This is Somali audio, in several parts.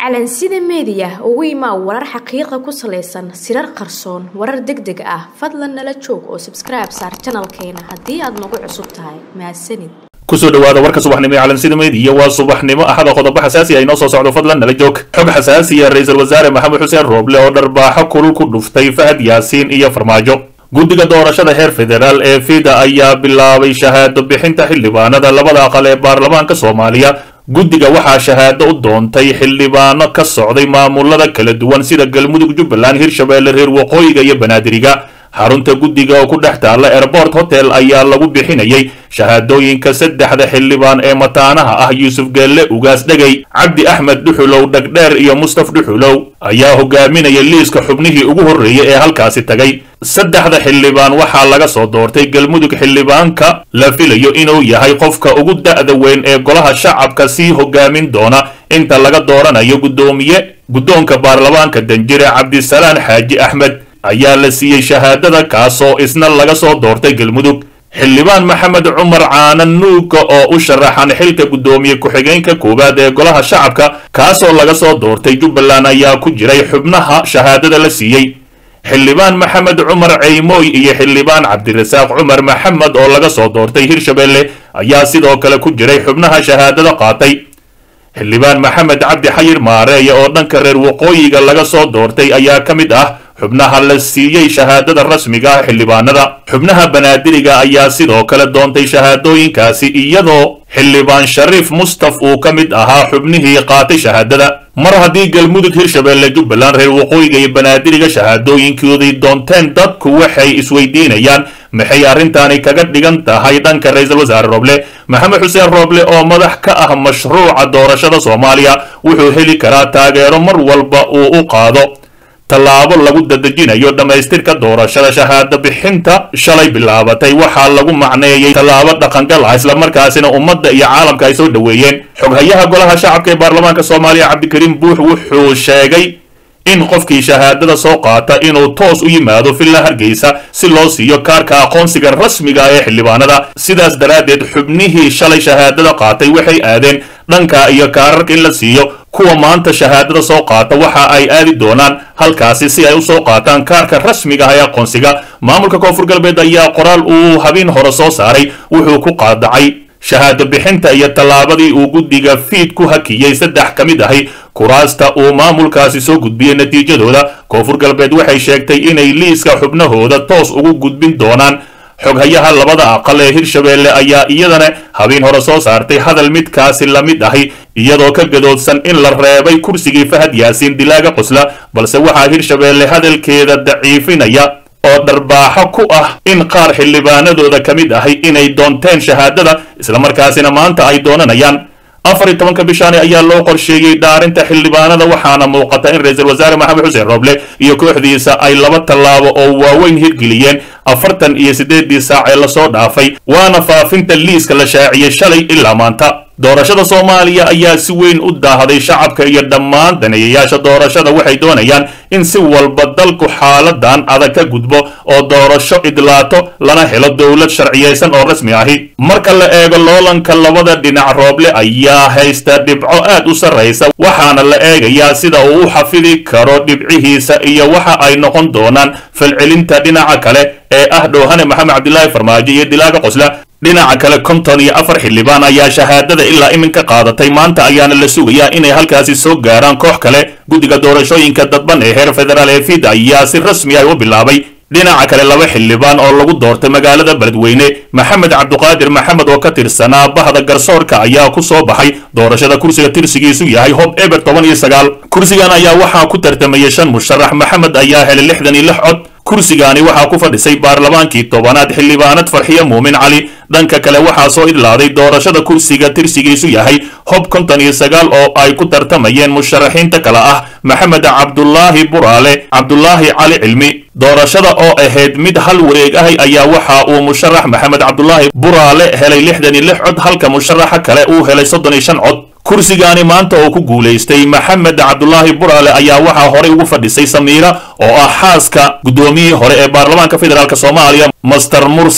calansida meediya ugu imaa warar xaqiiqa ku salaysan sirar qarsoon warar deg deg ah fadlan nala joog oo sabskribe saar janalkeena haddii aad nagu cusub tahay mahadsanid kusoo dhawaada warka subaxnimo ee calansida meediya waa subaxnimo axada qodobo xasaasi ah inoo soo socdo fadlan nala joog xog xasaasiya ra-iisul wasaare maxamed xuseen rooble oo dharbaaxo kulul ku dhuftay fahad yaasiin iyo farmaajo guddiga doorashada heer federaal ee fida ayaa bilaabay shahaado bixinta xildhibaanada labada aqal ee baarlamaanka soomaaliya guddiga waxaa shahaado u doontay xildhibaano ka socday maamulada kala duwan sida galmudug jubbaland hirshabeelle reer waqooyiga iyo banaadiriga xarunta guddiga oo ku dhex taalla airport hotel ayaa lagu bixinayay shahaadooyinka saddexda xildhibaan ee mataanaha ah yuusuf geelle ugaas dhegay cabdi axmed dhuxulow dhagdheer iyo mustaf dhuxulow ayaa hogaaminaya liiska xubnihii ugu horreeyey ee halkaasi tagay saddexda xildhibaan waxaa laga soo doortay galmudug xildhibaanka la filayo inuu yahay qofka ugu da'da weyn ee golaha shacabka sii hogaamin doona inta laga dooranayo guddoomiye guddoonka baarlamaanka danjire cabdisalaan xaaji axmed ayaa la siiyey shahaadada kaasoo isna laga soo doortay galmudug xildhibaan maxamed cumar caanan nuuga oo u sharaxan xilka guddoomiye ku-xigeenka koowaad ee golaha shacabka kaasoo laga soo doortay jubbaland ayaa ku jiray xubnaha shahaadada la siiyey xildhibaan maxamed cumar ceymooy iyo xildhibaan cabdirasaaq cumar maxamed oo laga soo doortay hirshabeelle ayaa sidoo kale ku jiray xubnaha shahaadada qaatay xildhibaan maxamed cabdi xayir maareeye oo dhanka reer waqooyiga laga soo doortay ayaa ka mid ah xubnaha la siiyey shahaadada rasmiga ah xildhibaanada xubnaha banaadiriga ayaa sidoo kale doontay shahaadooyinkaasi iyadoo xildhibaan shariif mustaf uu ka mid ahaa xubnihii qaatay shahaadada mar haddii galmudug hirshabeelle jubbaland reer waqooyiga iyo banaadiriga shahaadooyinkoodii doonteen dadku waxay isweydiinayaan maxay arrintaani kaga dhigan tahay dhanka ra-iisul wasaare rooble maxamed xuseen rooble oo madax ka ah mashruuca doorashada soomaaliya wuxuu heli karaa taageero mar walba uu u qaado tallaabo lagu dadejinayo dhammaystirka doorashada shahaado bixinta shalay bilaabatay waxaa lagu macneeyey tallaabo dhaqangal ah islamarkaasina ummadda iyo caalamka ay soo dhoweeyeen xoghayaha golaha shacabka ee baarlamaanka soomaaliya cabdikariim buux wuxuu sheegay in qofkii shahaadada soo qaata inuu toos u yimaado villa hargeysa si loo siiyo kaarka aqoonsiga rasmiga ee xildhibaanada sidaas daraaddeed xubnihii shalay shahaadada qaatay waxay aadeen dhanka iyo kaararka in la siiyo kuwa maanta shahaadada soo qaata waxa ay aadi doonaan halkaasi si ay u soo qaataan kaarka rasmiga ah ee aqoonsiga maamulka koonfur galbeed ayaa qoraal uu habeen hore soo saaray wuxuu ku qaadacay shahaado bixinta iyo tallaabadii uu guddiga fiid ku hakiyey saddex ka mid ahi kuraasta uu maamulkaasi soo gudbiyey natiijadooda koonfur galbeed waxay sheegtay inay liiska xubnahooda toos ugu gudbin doonaan xoghayaha labada aqal ee hirshabeelle ayaa iyadana habeen hore soo saartay hadal midkaasi la mid ahi iyadoo ka gadoodsan in la reebay kursigii fahad yaasiin dilaaga qosla balse waxaa hirshabeelle hadalkeeda daciifinaya oo dharbaaxo ku ah in qaar xildhibaanadooda ka mid ahi inay doonteen shahaadada islamarkaasina maanta ay doonanayaan afar iyo tobanka bishaani ayaa loo qorsheeyey dhaarinta xildhibaanada waxaana muuqata in ra-iisul wasaare maxamed xuseen rooble iyo kooxdiisa ay laba tallaabo oo waaweyn hirgeliyeen afartan iyo siddeeddii saac ee lasoo dhaafay waana faafinta liiska la shaaciyey shalay ilaa maanta doorashada soomaaliya ayaa si weyn u daahday shacabka iyo dhammaan daneeyayaasha doorashada waxay doonayaan in si walba dalku xaaladan adag ka gudbo oo doorasho idlaato lana helo dowlad sharciyaysan oo rasmi ahi marka la eego loolanka labada dhinac rooble ayaa haysta dhibco aad u sarraysa waxaana la eegayaa sida uu u xafidi karo dhibcihiisa iyo waxa ay noqon doonaan falcelinta dhinaca kale ee ah dhowhane maxamed cabdilaahi farmaajo iyo dilaaga qosla dhinaca kale konton iyo afar xildhibaan ayaa shahaadada ilaa iminka qaadatay maanta ayaana la sugayaa inay halkaasi soo gaaraan koox kale guddiga doorashooyinka dadban ee heer federaal ee fida ayaa si rasmi ah u bilaabay dhinaca kale laba xildhibaan oo lagu doortay magaalada beledweyne maxamed cabduqaadir maxamed oo ka tirsanaa bahda garsoorka ayaa ku soo baxay doorashada kursiga tirsigiisu yahay hob eber toban iyo sagaal kursigan ayaa waxaa ku tartamayay shan musharax maxamed ayaa helay lixdan iyo lix cod kursigaani waxaa ku fadhisay baarlamaankii tobanaad xildhibaanad farxiyo muumin cali dhanka kale waxaa soo idlaaday doorashada kursiga tirsigiisu yahay hob konton iyo sagaal oo ay ku tartamayeen musharaxiinta kale ah maxamed cabdulaahi buraale cabdulaahi cali cilmi doorashada oo ahayd mid hal wareeg ahi ayaa waxa uu musharax maxamed cabdulaahi buraale helay lixdan iyo lix cod halka musharaxa kale uu helay soddon iyo shan cod kursigaani maanta oo ku guulaystay maxamed cabdulaahi buraale ayaa waxaa horey ugu fadhisay samiira oo ah xaaska guddoomiyihii hore ee baarlamaanka federaalk soomaaliya master mursal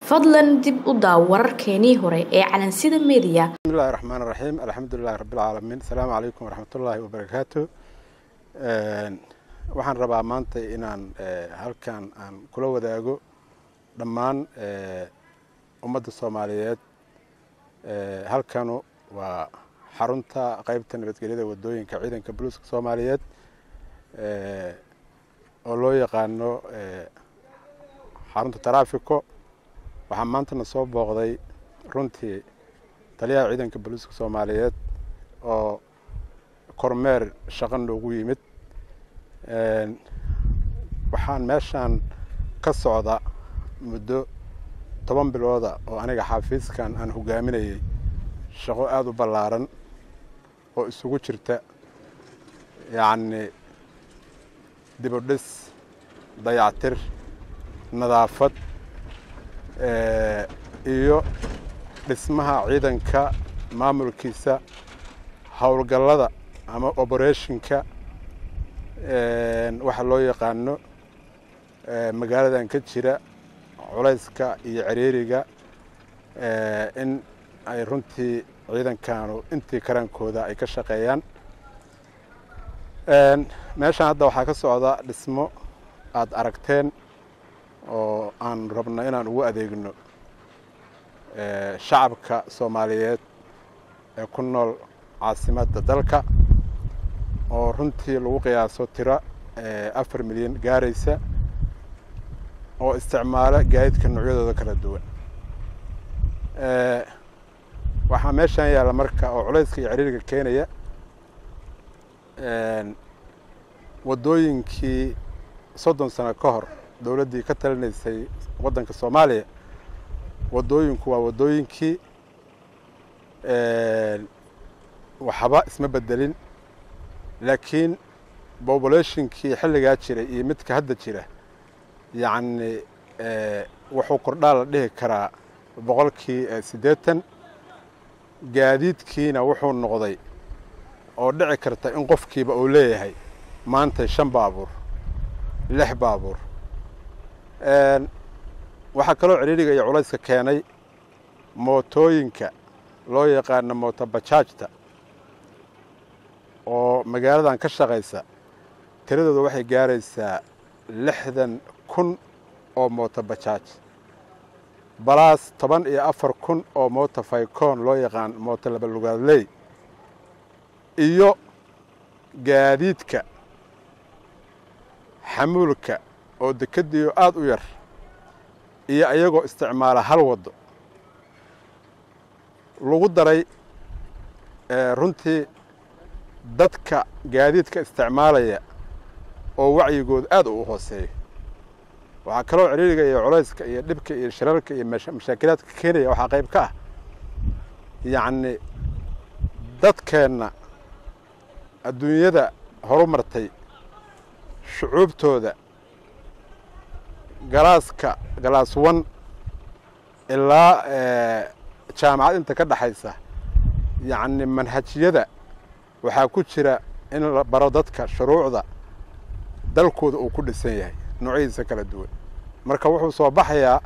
fadlan dib u daaw wararkeenii hore ee calansida meediya bismillahi raxmaan raxiim alxamdulilahi rabbilcaalamiin asalaamu calaykum waraxmatullaahi wabarakaatu waxaan rabaa maanta inaan halkan aan kula wadaago dhammaan ummadda soomaaliyeed halkanu waa xarunta qeybta nabadgelyada wadooyinka ciidanka buluuska soomaaliyeed oo loo yaqaano xarunta taraafiko waxaa maantana soo booqday runtii taliyaha ciidanka boliiska soomaaliyeed oo kormeer shaqo noogu yimid waxaan meeshaan ka socda muddo toban bilooda oo aniga xafiiskan aan hogaaminayay shaqo aada u ballaaran oo isugu jirta yacni dibudhis dayactir nadaafad iyo dhismaha ciidanka maamulkiisa howlgallada ama oberetionka waxa loo yaqaano magaaladan ka jira culayska iyo ciriiriga in ay runtii ciidankanu intii karaankooda ay ka shaqeeyaan meeshaan hadda waxaa ka socda dhismo aada aragteen oo aan rabno inaan ugu adeegno shacabka soomaaliyeed ee ku nool caasimadda dalka oo runtii lagu qiyaaso tiro afar milyan gaaraysa oo isticmaalo gaadiidka noocyadooda kala duwan waxaa meeshaan yaalla marka oo culayska iyo ciriiriga keenaya waddooyinkii soddon sano ka hor dowladdii ka talinaysay waddanka soomaaliya waddooyinku waa waddooyinkii waxba isma bedelin laakiin bobulationkii xilligaa jiray iyo midka hadda jira yacni wuxuu kordhaa la dhihi karaa boqolkii siddeetan gaadiidkiina wuxuu noqday oo dhici karta in qofkiiba uu leeyahay maanta shan baabuur lix baabuur waxaa kaloo ciriiriga iyo culayska keenay mootooyinka loo yaqaano mootobajaajta oo magaaladan ka shaqaysa tiradooda waxay gaaraysaa lixdan kun oo mootobajaaj balaas toban iyo afar kun oo mooto faykoon loo yaqaan mooto labalugaadley iyo gaadiidka xamuulka oo dekadiyo aada u yar iyo ayagoo isticmaala hal waddo lagu daray runtii dadka gaadiidka isticmaalaya oo wacyigooda aad u hooseeyo waxaa kaloo ciriiriga iyo culayska iyo dhibka iyo shirarka iyo mashaakilaadka keenaya waxaa qayb ka ah yacni dadkeenna adduunyada horu martay shucuubtooda galaaska galaas wan ilaa jaamacad inta ka dhexaysa yacni manhajyada waxaa ku jira in la baro dadka shuruucda dalkooda uu ku dhisan yahay noocyadiisa kala duwan marka wuxuu soo baxayaa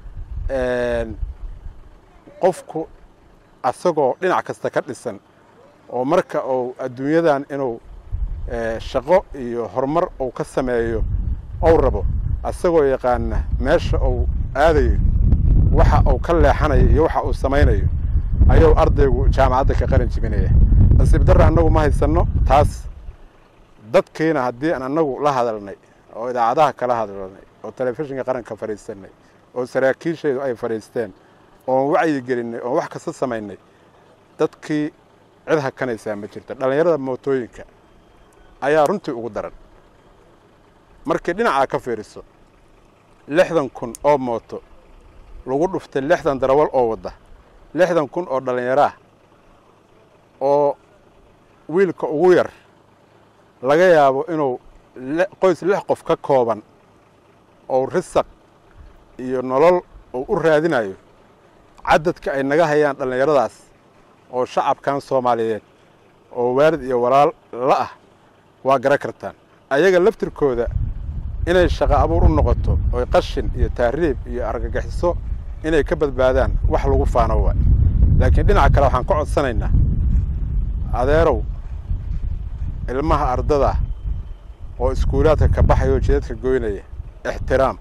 qofku asagoo dhinac kasta ka dhisan oo marka uu adduunyadan inuu shaqo iyo horumar uu ka sameeyo ou rabo asagoo yaqaana meesha uu aadayo waxa uu ka leexanayo iyo waxa uu samaynayo ayuu ardaygu jaamacadda ka qalin jibinaya nasiib darra annagu ma haysanno taas dadkiina haddii aan annagu la hadalnay oo idaacadaha kala hadalnay oo telefishinka qaranka fadhiisanay oo saraakiishaydu ay fadhiisteen oon wacyi gelinay oon wax kasta samaynay dadkii cid hakanaysaa ma jirto dhallinyarada mootooyinka ayaa runtii ugu daran markii dhinacaa ka fiiriso lixdan kun oo mooto lagu dhuftay lixdan darawal oo wadda lixdan kun oo dhallinyaraah oo wiilka ugu yar laga yaabo inuu qoys lix qof ka kooban oo risaq iyo nolol uu u raadinayo cadadka ay naga hayaan dhallinyaradaas oo shacabkan soomaaliyeed oo waalid iyo walaal la ah waa garan kartaan ayaga laftirkooda inay shaqo abuur u noqoto oy qashin iyo tahriib iyo argagixiso inay ka badbaadaan wax lagu faano waay laakiin dhinaca kale waxaan ka codsanaynaa adeerow ilmaha ardada oo iskuulaadka ka baxaya oo jidadka goynaya ixtiraam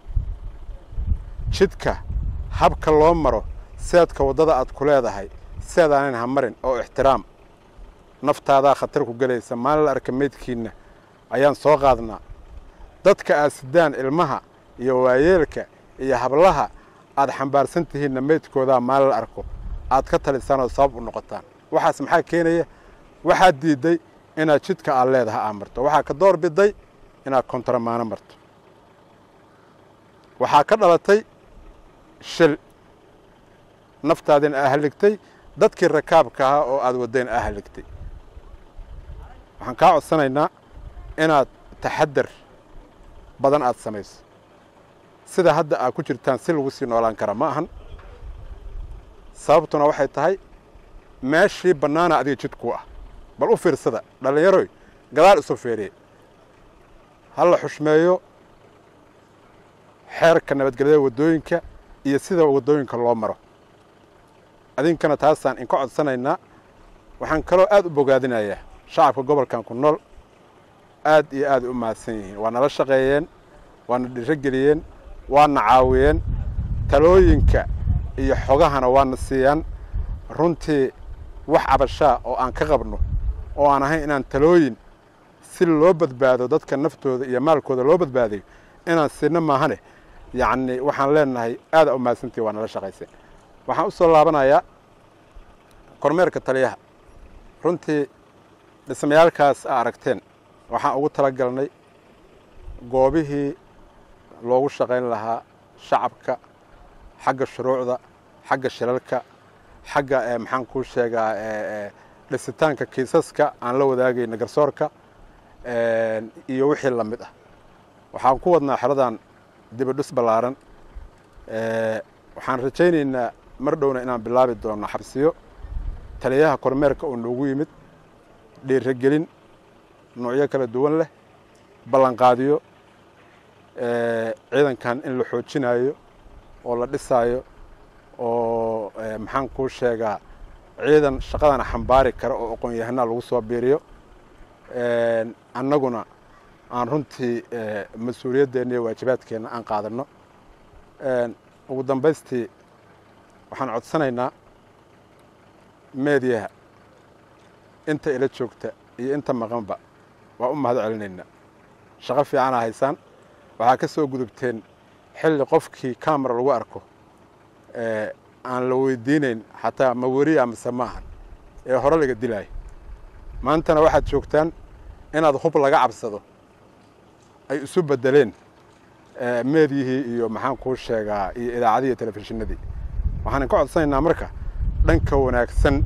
jidka habka loo maro seedka waddada aad ku leedahay seedaanan ha marin oo ixtiraam naftaadaa khatar ku gelaysa maalin la arka meydkiinna ayaan soo qaadnaa dadka aad sidaan ilmaha iyo waayeelka iyo hablaha aad xambaarsan tihiinna meydkoodaa maalin la arko aad ka talisaan oo sabab u noqotaan waxaas maxaa keenaya waxaad diidday inaad jidka aad leedaha aa marto waxaa ka door biday inaad kontaramaano marto waxaa ka dhalatay shil naftaadina aa haligtay dadkii rakaabka ahaa oo aad waddayn aa haligtay waxaan kaa codsanaynaa inaad taxadar badan aad samayso sida hadda aad ku jirtaan si lagu sii noolaan kara ma ahan sababtuna waxay tahay meeshii bannaana adiga jidkuu ah bal u fiirsada dhallinyaroy gadaal isu feeriye ha la xushmeeyo xeerka nabadgelyada waddooyinka iyo sida waddooyinka loo maro adinkana taasaan inka codsanaynaa waxaan kaloo aad u bogaadinayaa shacabka gobolkan ku nool aad iyo aad u mahadsan yihiin waa nala shaqeeyeen waana dhiro geliyeen waana caawiyeen talooyinka iyo xogahana waana siiyaan runtii wax cabashaa oo aan ka qabno oo aan ahayn inaan talooyin si loo badbaado dadka naftooda iyo maalkooda loo badbaadayo inaan siino maahane yacni waxaan leenahay aada u mahadsantii waa nala shaqayseen waxaan u soo laabanayaa kormeerka taliyaha runtii dhismayaalkaas aa aragteen waxaan ugu tala galnay goobihii loogu shaqayn lahaa shacabka xagga shuruucda xagga shilalka xagga maxaan kuu sheegaa dhisitaanka kiisaska aan la wadaagayna garsoorka iyo wixii la mid ah waxaan ku wadnaa xeradan dibidhis ballaaran waxaan rajaynaynaa mar dhowna inaan bilaabi doono xabsiyo taliyaha kormeerka oo noogu yimid dhiiragelin noocyo kala duwan leh ballanqaadiyo ciidankan in la xoojinayo oo la dhisaayo oo maxaan kuu sheegaa ciidan shaqadana xambaari kara oo aqoon-yahanaa lagu soo biiriyo annaguna aan runtii mas-uuliyaddeena iyo waajibaadkeenna aan qaadanno ugu dambaystii waxaan codsanaynaa meediyaha inta ila joogta iyo inta maqanba waa u mahad celinaynaa shaqo fiicana haysaan waxaa ka soo gudubteen xilli qofkii camera lagu arko aan la weydiinayn xataa ma weriya mise maahan ee hore laga dilaayo maantana waxaad joogtaan inaad hub laga cabsado ay isu beddeleen meedyihii iyo maxaan kuu sheegaa iyo idaacadii iyo telefishinadii waxaan ka codsanaynaa marka dhanka wanaagsan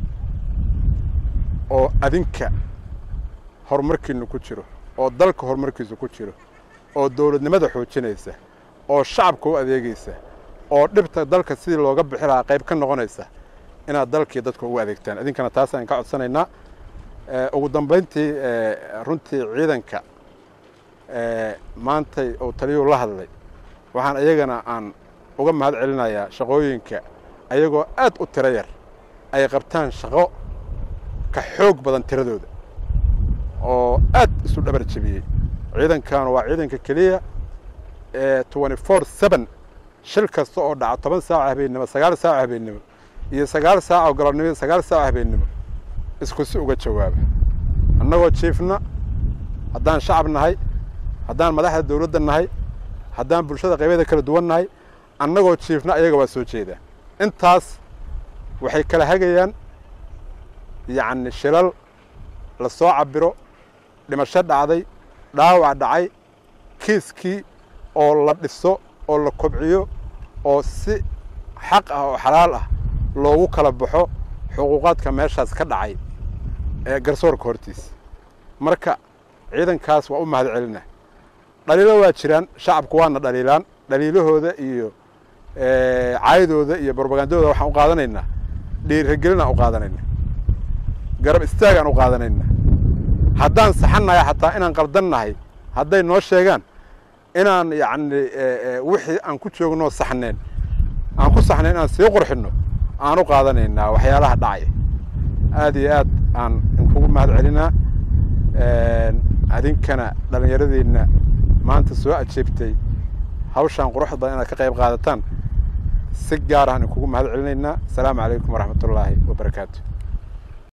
oo adinka horumarkiinu ku jiro oo dalka horumarkiisu ku jiro oo dowladnimada xoojinaysa oo shacabka u adeegaysa oo dhibta dalka sidii looga bixi lahaa qayb ka noqonaysa inaad dalkii dadka ugu adeegtaan idinkana taasaan ka codsanaynaa ugu dambayntii runtii ciidanka maantay uu taliyuu la hadlay waxaan iyagana aan uga mahad celinayaa shaqooyinka ayagoo aad u tiro yar ay qabtaan shaqo ka xoog badan tiradooda oo aad isu dhabar jebiyey ciidankanu waa ciidanka keliya ee twenty four seven shil kasta oo dhaca toban saaca habeennimo sagaal saaca habeennimo iyo sagaal saaca oo galabnimo iyo sagaal saaca habeennimo isku si uga jawaaba annagoo jiifna haddaan shacab nahay haddaan madaxda dawladda nahay haddaan bulshada qaybeeda kala duwan nahay annagoo jiifna ayaga waa soo jeedaa intaas waxay kala hagayaan yacni shilal la soo cabiro dhimasho dhacday dhaawac dhacay kiiskii oo la dhiso oo la kobciyo oo si xaq ah oo xalaal ah loogu kala baxo xuquuqaadka meeshaas ka dhacay ee garsoorka hortiisa marka ciidankaas waa u mahad celina dhaliilo waa jiraan shacabku waana dhaliilaan dhaliilahooda iyo caydooda iyo brobagandadooda waxaan u qaadanaynaa dhiiragelin aan u qaadanaynaa garab istaag aan u qaadanaynaa haddaan saxannahay xataa inaan qaldan nahay hadday noo sheegaan inaan yacni wixii aan ku joognoo saxneen aan ku saxnay inaan sii qurxinno aan u qaadanaynaa waxyaalaha dhacaya aad iyo aad aan inkugu mahad celinaa adinkana dhallinyaradeenna maanta soo ajeebtay hawshaan quruxda badan inaad ka qayb qaadataan si gaar ahaan inkugu mahad celinaynaa asalaamu calaykum waraxmatullaahi wabarakaatu